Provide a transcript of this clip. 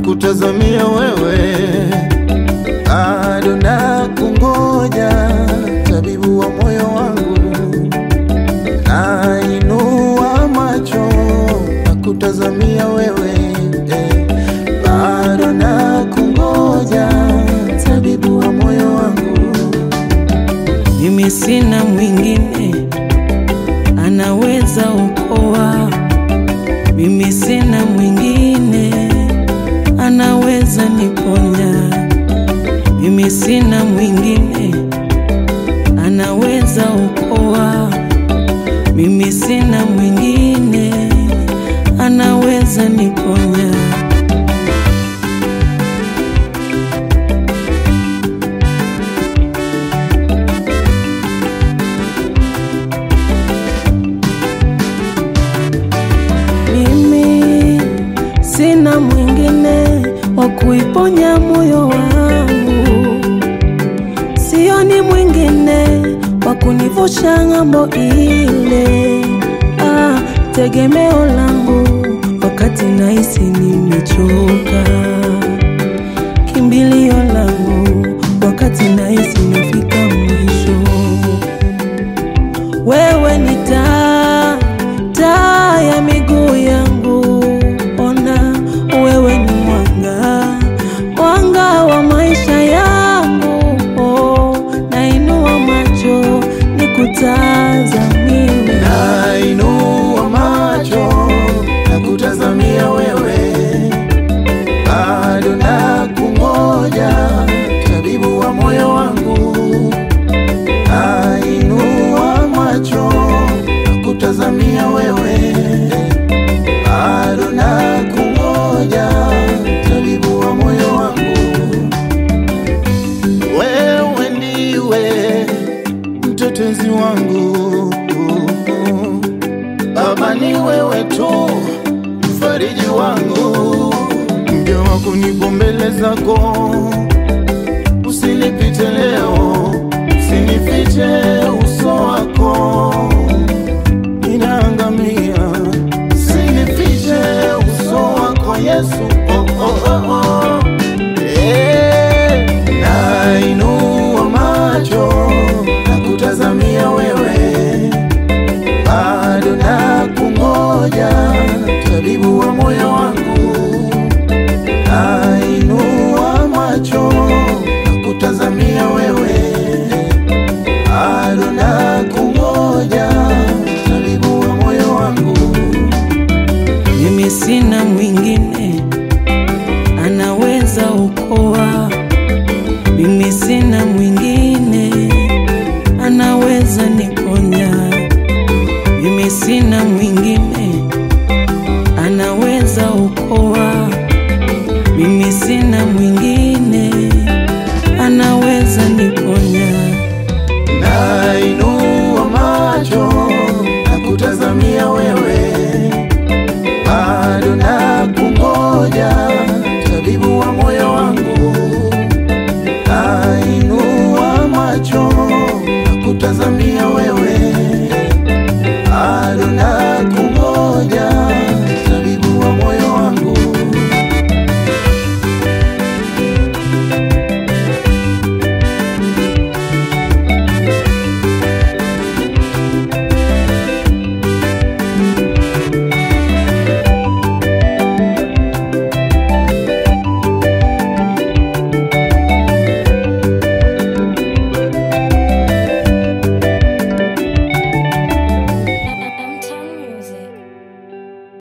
kutazamia wewe, bado na kungoja, tabibu wa moyo wangu, nainua macho na kutazamia wewe eh, bado na kungoja, tabibu wa moyo wangu. Mimi sina mwingine anaweza okoa, mimi sina mwingine anaweza niponya, mimi sina mwingine anaweza okoa, mimi sina mwingine anaweza niponya. Mimi sina mwingine wa kuiponya moyo wangu, sioni mwingine wa kunivusha ng'ambo ile. Ah, tegemeo langu wakati nahisi nimechoka, kimbilio langu wakati nahisi nafika mwisho. Wewe ni taa, taa ya miguu yangu. Ona, wewe ni mwanga, mwanga wa maisha yangu. Oh, nainua macho nikutazamie. Nainua macho na kutazamia wewe, bado na kungoja, tabibu wa moyo wangu. Nainua macho na kutazamia wewe, bado na kungoja, tabibu wa moyo wangu. Wewe ndiwe mtetezi wangu Baba, ni wewe tu mfariji wangu, mja wako nipo mbele zako, usinipite leo, usinifiche uso wako, ninaangamia, usinifiche uso wako Yesu, oh, oh, oh, oh.